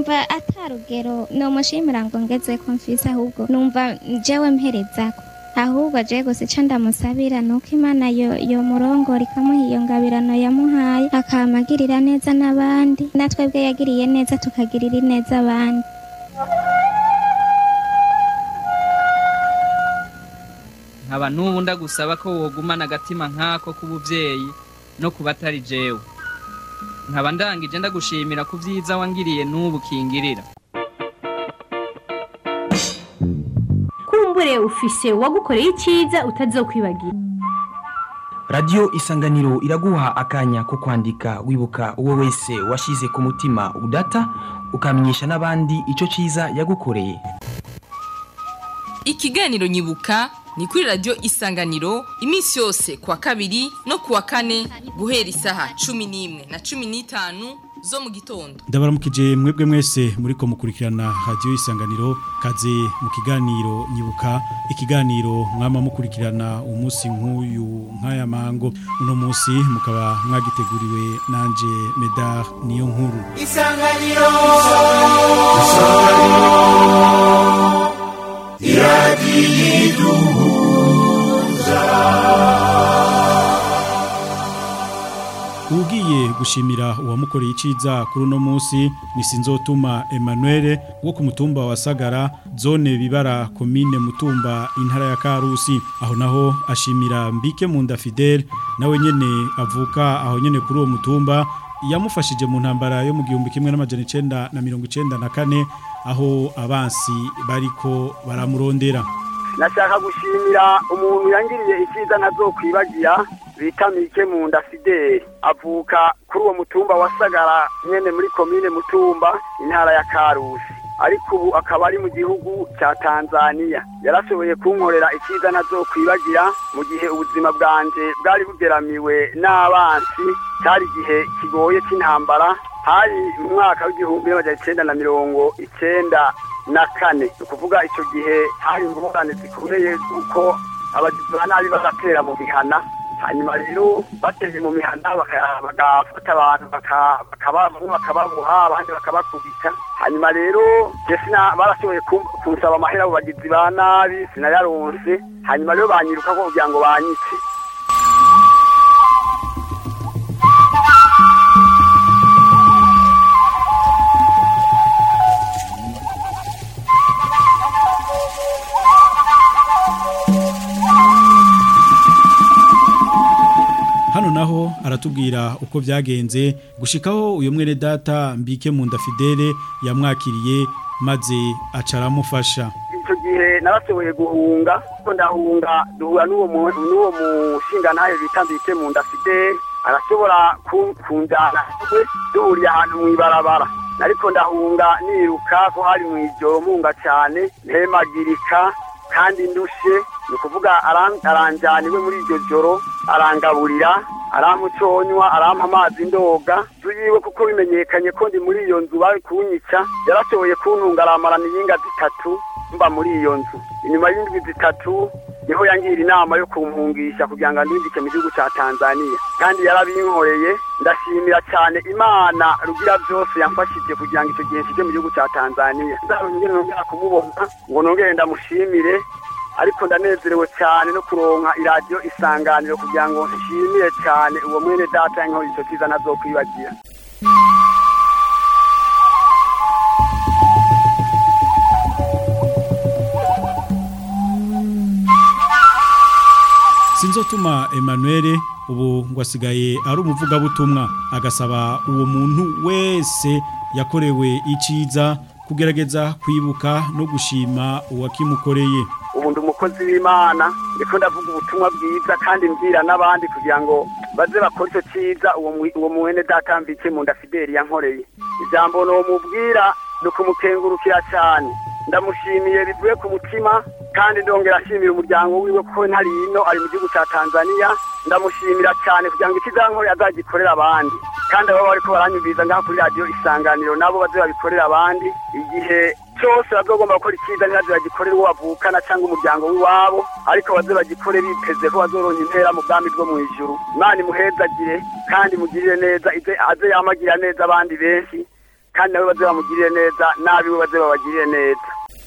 numva atarugero nomushimira ngo ngeze ko mfise ahubwo numva jewe mperezako ahubwo je gusa ico ndamusabira nuko imana yo yo murongora ikamuha iyo ngabirano yamuhaye akamagirira neza n'abandi natwebwe yagiriye neza tukagirira neza abandi nkaba n'ubu ndagusaba ko wogumana agatima nk'ako k'ubuvyeyi no ku batari jewe nkaba ndangije ndagushimira ku vyiza wangiriye n'ubu kingirira kumbure ufise uwagukoreye icyiza utazokwibagira radiyo isanganiro iraguha akanya ko kwandika wibuka uwo wese washyize ku mutima udata ukamenyesha n'abandi icyo cyiza yagukoreye ikiganiro nyibuka ni kuri radiyo isanganiro iminsi yose kuwa kabiri no kuwa kane guhera isaha cumi n'imwe na cumi n'itanu zo mu gitondo ndabaramukije mwebwe mwese muri ko mukurikirana radiyo isanganiro kaze mu kiganiro nyibuka ikiganiro mwama mukurikirana umunsi nk'uyu nk'aya mango uno munsi mukaba mwagiteguriwe nanje medar niyo nkuru isanganiro ugiye gushimira uwamukoreye iciza kuri uno munsi ni sinzotuma Emmanuel wo ku mutumba wa Sagara zone bibara komine mutumba intara ya Karusi aho naho ashimira mbike mu nda Fidel nawe nyene avuka aho nyene kuri uwo mutumba yamufashije mu ntambara yo mu gihumbi kimwe n'amajana icenda na mirongo icenda na kane aho abansi bariko baramurondera nashaka gushimira umuntu yangiriye icyiza ntazokwibagira bita mike mu nda fideli avuka kuri uwo mutumba wa sagara nyene muri komine mutumba intara ya karusi ariko ubu akaba ari mu gihugu cya tanzania yarashoboye kunkorera icyiza ntazokwibagira mu gihe ubuzima bwanje bwari bugeramiwe n'abansi cyari igihe kigoye cy'intambara hari mu mwaka w'igihumbi n'amajana icenda na mirongo icenda na kane ni ukuvuga icyo gihe hari ingorane zikomeye kuko abagizi ba nabi bagatera mu mihana hanyuma rero bateye mu mihana baka- bagafata abantu baka- bakaba- bamwe bakababoha abandi bakabakubita hanyuma rero je sina barashoboye kum- kunsaba amahera abo bagizi ba nabi sinayaronse hanyuma rero banyiruka ko kugira ngo banyice hano naho aratubwira uko byagenze gushikaho uyu mwene data mbike mu nda Fidele yamwakiriye maze aca aramufasha icyo gihe narashoboye guhunga kuko ndahunga duhura n'uwo mu- n'uwo mushingantahe bita mbike mu nda fideli arashobora ku- kunjana we duhuriye ahantu mu ibarabara ariko ndahunga niruka ko hari mu ijoro mpunga cyane mpemagirika kandi ndushe ni ukuvuga aran- aranjana iwe muri iryo joro arangaburira aramuconywa arampa amazi ndoga inzu yiwe kuko bimenyekanye ko ndi muri iyo nzu bari kunyica yarashoboye kuntunga aramarana iyinga zitatu mba muri iyo nzu inyuma y'indwi zitatu niho yangira inama yo kumpungisha kugira ngo andindike mu gihugu cya tanzania kandi yarabinkoreye ndashimira cyane imana rugira byose yamfashije kugira ngo icyo gihe nshyike mu gihugu cya tanzania nzarongere nongera kumubona ngo nongere ndamushimire ariko ndanezerewe cyane no kuronka iradiyo isanganiro kugira ngo nshimire cyane uwo mwene data yankoze icyo cyiza ntazokwibagira sinzotuma Emmanuel ubu ngo asigaye ari umuvugabutumwa agasaba uwo muntu wese yakorewe iciza kugerageza kwibuka no gushima uwakimukoreye ubu ndi umukozi w'imana ndiko ndavuga ubutumwa bwiza kandi mbwira n'abandi kugira ngo baze bakore icyo cyiza uwo mwi- uwo mwene data mbike mu nda fideli yankoreye ijambo nomubwira ni ukumukengurukira cyane ndamushimiye bivuye ku mutima kandi ndongera ashimira umuryango wiwe kuko ntari ino ari mu gihugu cya tanzania ndamushimira cyane kugira ngo ikizankoreye azagikorera abandi kandi abo bariko baranyumviriza ngaha kuri radiyo isanganiro nabo baze babikorera abandi igihe cyose bazogomba gukora icyiza ntibaze bagikorere uwo bavukana cyangwa umuryango w'iwabo ariko baze bagikore biteze ko bazoronka intera mu bwami bwo mu ijuru imana imuhezagire kandi mugirire neza ize aze yamagirira neza abandi benshi kandi nawe baze bamugirire neza n'abiwe baze babagirire neza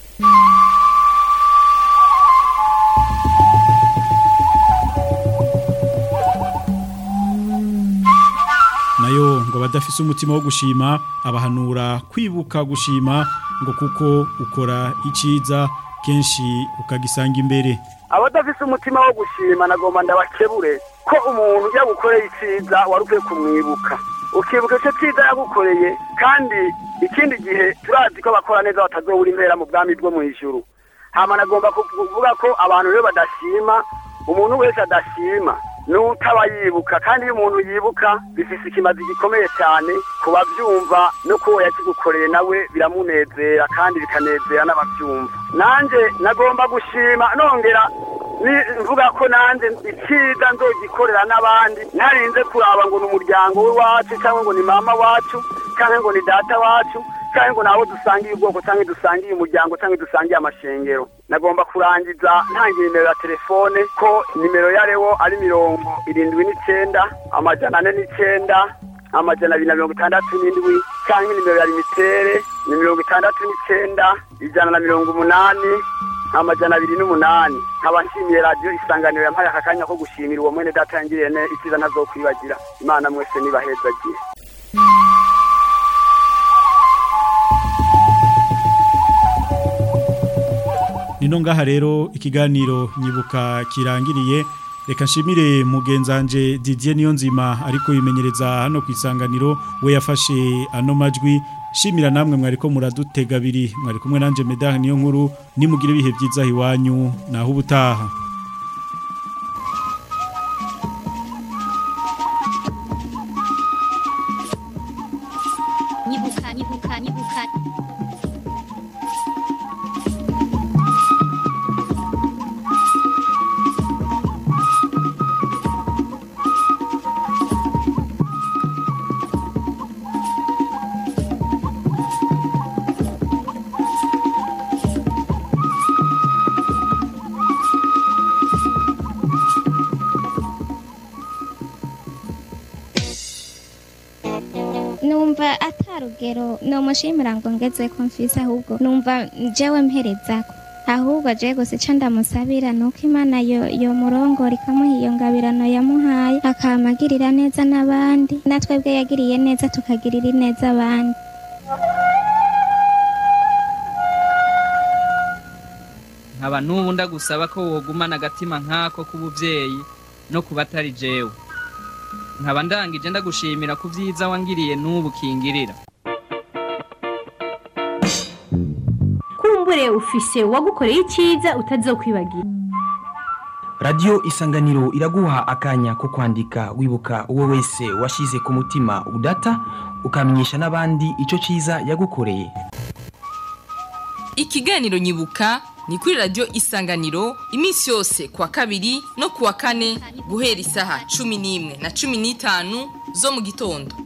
nayo ngo badafise umutima wo gushima abahanura kwibuka gushima ngo kuko ukora iciza kenshi ukagisanga imbere abadafise umutima wo gushima nagomba ndabakebure ko umuntu yagukoreye iciza wari ukwiye kumwibuka ukibuka icyo cyiza yagukoreye kandi ikindi gihe turazi ko abakora neza batazobura impera mu bwami bwo mu ijuru hama nagomba kuvuga ko abantu rero badashima umuntu wese adashima n'utaba yibuka kandi iyo umuntu yibuka bifise ikimazi gikomeye cyane ku babyumva no kuwo yakigukoreye nawe biramunezera kandi bikanezera n'ababyumva nanjye nagomba gushima nongera mvuga ko nanjye icyiza nzogikorera n'abandi ntarinze kuraba ngo ni umuryango w'iwacu cyangwa ngo ni mama wacu cyangwa ngo ni data wacu cyangwa ngo nabo dusangiye ubwoko cyangwa dusangiye umuryango cyangwa dusangiye amashengero nagomba kurangiza ntangiye nimero ya telefone ko nimero yarewo ari mirongo irindwi n'icyenda amajana ane n'icyenda amajana abiri na mirongo itandatu n'indwi cyangwa nimero ya limitere ni mirongo itandatu n'icyenda ijana na mirongo umunani amajana abiri n'umunani nkaba nshimiye radiyo isanganiro yampaye aka kanya ko gushimira uwo mwene data yangiriye ne icyiza ntazokwibagira imana mwese nibahezagiye nino ngaha rero ikiganiro nyibuka kirangiriye reka nshimire mugenzanje Didier Niyonzima ariko yimenyereza hano ku isanganiro we yafashe ano majwi shimira namwe mwariko muradutega abiri mwari kumwe nanje Medard niyo nkuru nimugire ibihe byiza hiwanyu naho ubutaha nyibuka nyibuka nyibuka numva atarugero nomushimira ngo ngeze ko mfise ahubwo numva jewe mperezako ahubwo je gusa ico ndamusabira nuko imana yo yo murongora ikamuha iyo ngabirano yamuhaye akamagirira neza n'abandi natwebwe yagiriye neza tukagirira ineza abandi nkaba n'ubu ndagusaba ko wogumana agatima nk'ako k'ubuvyeyi no ku batari jewe nkaba ndangije ndagushimira ku vyiza wangiriye n'ubu kingirira kumbure ufise uwagukoreye icyiza utazokwibagira radiyo isanganiro iraguha akanya ko kwandika wibuka uwo wese washyize ku mutima udata ukamenyesha n'abandi icyo cyiza yagukoreye Ikiganiro nyibuka ni kuri radio isanganiro iminsi yose kwa kabiri no kuwa kane guhera isaha cumi n'imwe na cumi n'itanu zo mu gitondo